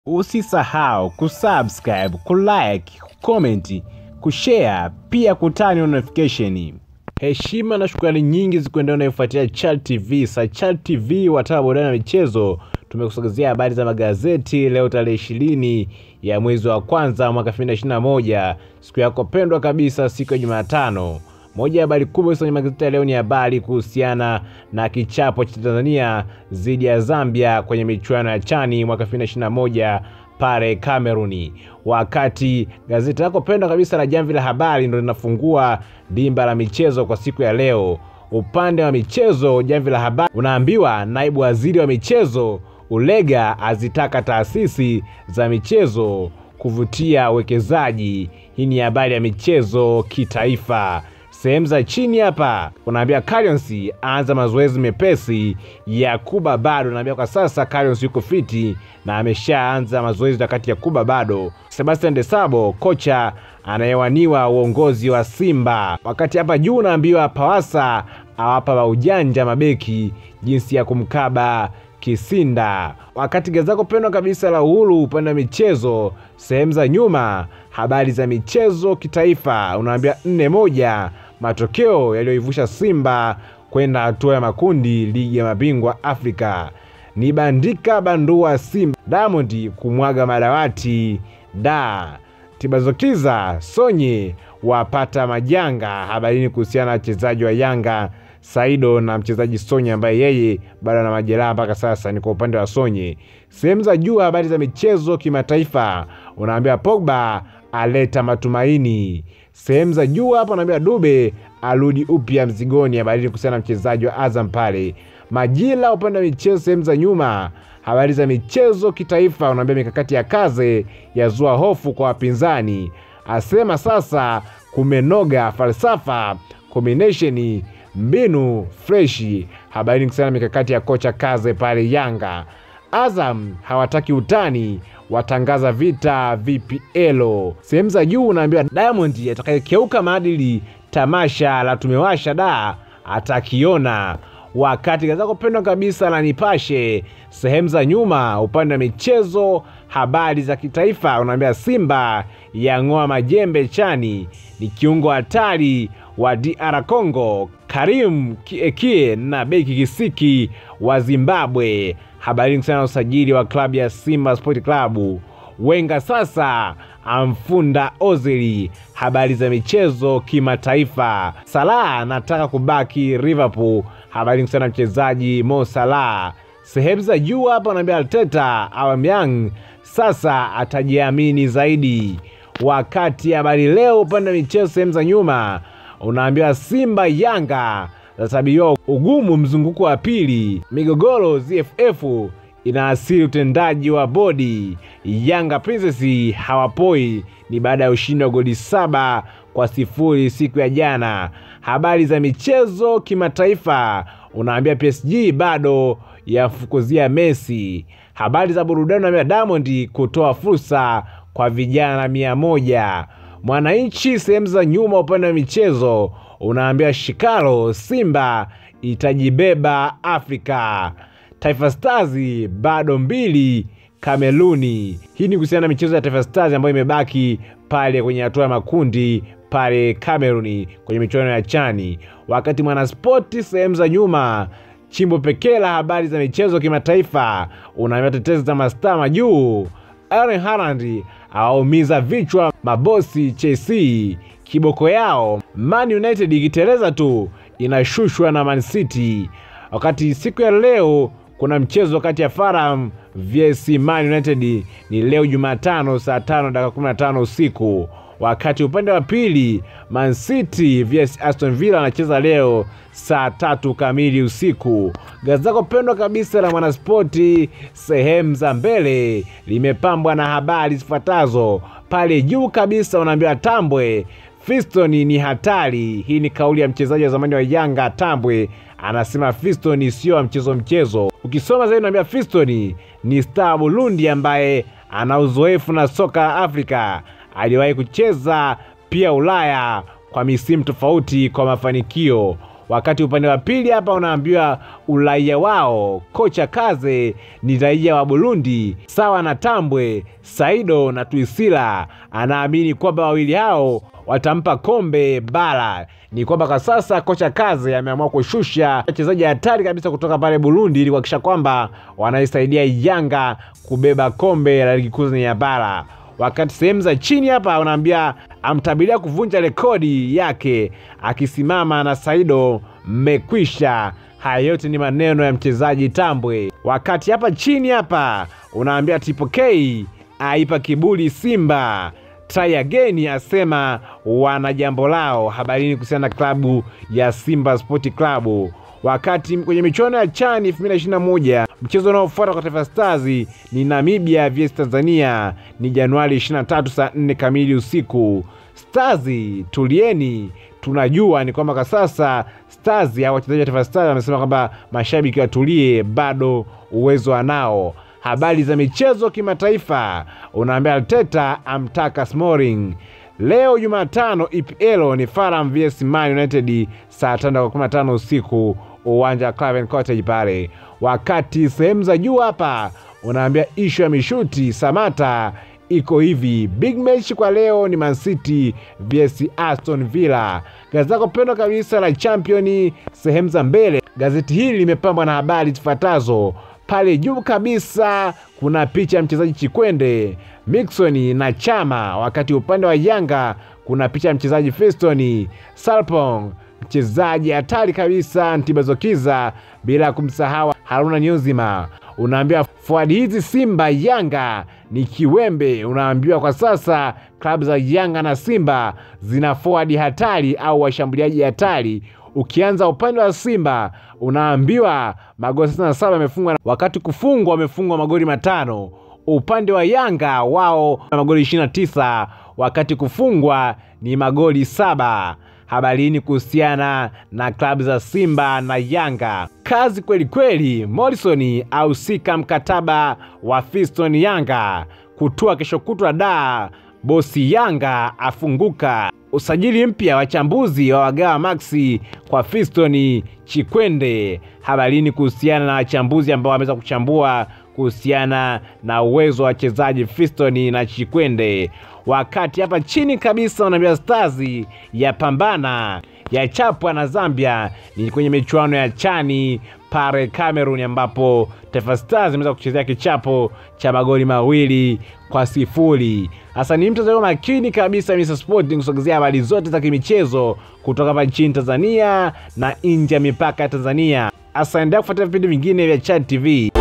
Usisahau kusubscribe, kulike, kucomment, kushare pia kutani notification. Heshima na shukrani nyingi zikuendea unayofuatia Chal TV. Sa Chal TV wataka burudani na michezo, tumekusogezea habari za magazeti leo tarehe ishirini ya mwezi wa kwanza mwaka 2021 siku yako pendwa kabisa, siku ya Jumatano. Moja ya habari kubwa kwenye magazeti ya leo ni habari kuhusiana na kichapo cha Tanzania dhidi ya Zambia kwenye michuano ya Chani mwaka 2021 pale Kameruni. Wakati gazeti lako pendwa kabisa la Jamvi la Habari ndo linafungua dimba la michezo kwa siku ya leo. Upande wa michezo, Jamvi la Habari unaambiwa naibu waziri wa michezo Ulega azitaka taasisi za michezo kuvutia uwekezaji. Hii ni habari ya michezo kitaifa. Sehemu za chini hapa unaambia Carions aanza mazoezi mepesi. Yakuba bado unaambia kwa sasa Carions yuko fiti na ameshaanza mazoezi wakati Yakuba bado. Sebastian Desabo kocha anayewaniwa uongozi wa Simba. Wakati hapa juu unaambiwa Pawasa awapa wa ujanja mabeki jinsi ya kumkaba Kisinda. Wakati gazeti lako pendwa kabisa la Uhuru upande wa michezo, sehemu za nyuma, habari za michezo kitaifa, unaambia nne moja matokeo yaliyoivusha Simba kwenda hatua ya makundi ligi ya mabingwa Afrika ni bandika bandua Simba, Diamond kumwaga madawati da Tibazokiza Sonye wapata majanga. Habarini kuhusiana na wachezaji wa Yanga Saido na mchezaji Sonye ambaye yeye bado ana majeraha mpaka sasa, ni kwa upande wa Sonye. Sehemu za juu, habari za michezo kimataifa, unaambia Pogba aleta matumaini. Sehemu za juu hapa unaambia Dube arudi upya mzigoni, habari kuhusiana na mchezaji wa Azam pale. Majira upande wa michezo, sehemu za nyuma, habari za michezo kitaifa, unaambia mikakati ya kaze yazua hofu kwa wapinzani, asema sasa kumenoga, falsafa combination mbinu freshi. Habari kuhusiana na mikakati ya kocha Kaze pale Yanga. Azam hawataki utani, watangaza vita VPL. Sehemu za juu unaambiwa Diamond atakayekeuka maadili tamasha la tumewasha da atakiona. Wakati gazeti lako pendwa kabisa la Nipashe sehemu za nyuma, upande wa michezo, habari za kitaifa, unaambia Simba yang'oa majembe chani, ni kiungo hatari wa DR Congo Karim Kiekie na beki Kisiki wa Zimbabwe. Habari kuhusiana na usajili wa klabu ya Simba Sport Club. Wenga sasa amfunda Ozili. Habari za michezo kimataifa. Salah anataka kubaki Liverpool. Habari kuhusiana na mchezaji Mo Salah. Sehemu za juu hapa anaambia Arteta Aubameyang sasa atajiamini zaidi. Wakati habari leo upande wa michezo sehemu za nyuma unaambiwa Simba Yanga zatabiriwa ugumu mzunguko wa pili. Migogoro ZFF inaasiri utendaji wa bodi. Yanga Princess hawapoi, ni baada ya ushindi wa goli saba kwa sifuri siku ya jana. Habari za michezo kimataifa unaambia PSG bado yafukuzia Messi. Habari za burudani unaambia Diamond kutoa fursa kwa vijana mia moja. Mwananchi sehemu za nyuma upande wa michezo unaambia Shikalo Simba itajibeba Afrika. Taifa Stars bado mbili Kameruni. Hii ni kuhusiana na michezo ya Taifa Stars ambayo imebaki pale kwenye hatua ya makundi pale Kameruni kwenye michuano ya Chani. Wakati Mwanaspoti sehemu za nyuma chimbo pekee la habari za michezo kimataifa unaambia tetezi za mastaa majuu Erling Haaland awaumiza vichwa mabosi Chelsea, kiboko yao Man United ikiteleza tu inashushwa na Man City. Wakati siku ya leo kuna mchezo kati ya Fulham vs Man United ni leo Jumatano saa tano dakika 15 usiku. Wakati upande wa pili Man City vs Aston Villa anacheza leo saa tatu kamili usiku. Gazeti lako pendwa kabisa la Mwanaspoti sehemu za mbele limepambwa na habari zifuatazo. Pale juu kabisa unaambiwa Tambwe Fiston ni hatari. Hii ni kauli ya mchezaji wa zamani wa Yanga Tambwe, anasema Fiston sio wa mchezo mchezo. Ukisoma zaidi unaambia Fiston ni star Burundi ambaye ana uzoefu na soka la Afrika, aliwahi kucheza pia Ulaya kwa misimu tofauti kwa mafanikio. wakati upande wa pili hapa unaambiwa uraia wao kocha Kaze ni raia wa Burundi sawa na Tambwe, Saido na Tuisila. Anaamini kwamba wawili hao watampa kombe bara. Ni kwamba kwa sasa kocha Kaze ameamua kushusha wachezaji hatari kabisa kutoka pale Burundi ili kuhakikisha kwamba wanaisaidia Yanga kubeba kombe la ligi kuu Tanzania bara wakati sehemu za chini hapa unaambia amtabiria kuvunja rekodi yake akisimama na Saido mmekwisha. Haya yote ni maneno ya mchezaji Tambwe. Wakati hapa chini hapa unaambia Triple K aipa kiburi Simba try again asema wana jambo lao. Habarini kuhusiana na klabu ya Simba Sport Club wakati kwenye michuano ya CHAN 2021 mchezo unaofuata kwa Taifa Stars ni Namibia vs Tanzania, ni Januari 23 saa 4 kamili usiku. Stars tulieni, tunajua ni kwamba kwa sasa Stars au wachezaji wa Taifa Stars wamesema kwamba mashabiki watulie, bado uwezo wanao. Habari za michezo kimataifa, unaambia Arteta amtaka Smalling Leo Jumatano EPL ni Fulham vs Man United saa tano kwa 15 usiku uwanja wa Craven Cottage pale. Wakati sehemu za juu hapa unaambia ishu ya mishuti Samata iko hivi. Big match kwa leo ni Man City vs Aston Villa. Gazeti lako pendwa kabisa la Champion sehemu za mbele, gazeti hili limepambwa na habari zifuatazo. Pale juu kabisa kuna picha ya mchezaji Chikwende Mixon na Chama, wakati upande wa Yanga kuna picha ya mchezaji Fiston Salpong, mchezaji hatari kabisa Ntibazokiza, bila kumsahau Haruna Nyuzima. Unaambiwa fuadi hizi Simba Yanga ni kiwembe. Unaambiwa kwa sasa klabu za Yanga na Simba zina fuadi hatari au washambuliaji hatari. Ukianza upande wa Simba unaambiwa magoli 67 yamefungwa, wakati kufungwa wamefungwa magoli matano. Upande wa Yanga wao na magoli 29 wakati kufungwa ni magoli saba. Habarini kuhusiana na klabu za Simba na Yanga, kazi kweli kweli. Morrison ahusika mkataba wa Fiston Yanga kutua kesho kutwa da bosi Yanga afunguka. Usajili mpya wachambuzi wa wagawa Maxi kwa Fiston Chikwende. Habarini kuhusiana na wachambuzi ambao wameweza kuchambua kuhusiana na uwezo wa wachezaji Fiston na Chikwende. Wakati hapa chini kabisa unaambia Stars ya pambana ya chapwa na Zambia ni kwenye michuano ya chani pale Cameroon, ambapo Taifa Stars imeweza kuchezea kichapo cha magoli mawili kwa sifuri. Hasa ni mtazamo makini kabisa Mr Sport kusogezea habari zote za kimichezo kutoka hapa nchini Tanzania na nje ya mipaka ya Tanzania. Hasa endelea kufuatilia vipindi vingine vya Chad TV.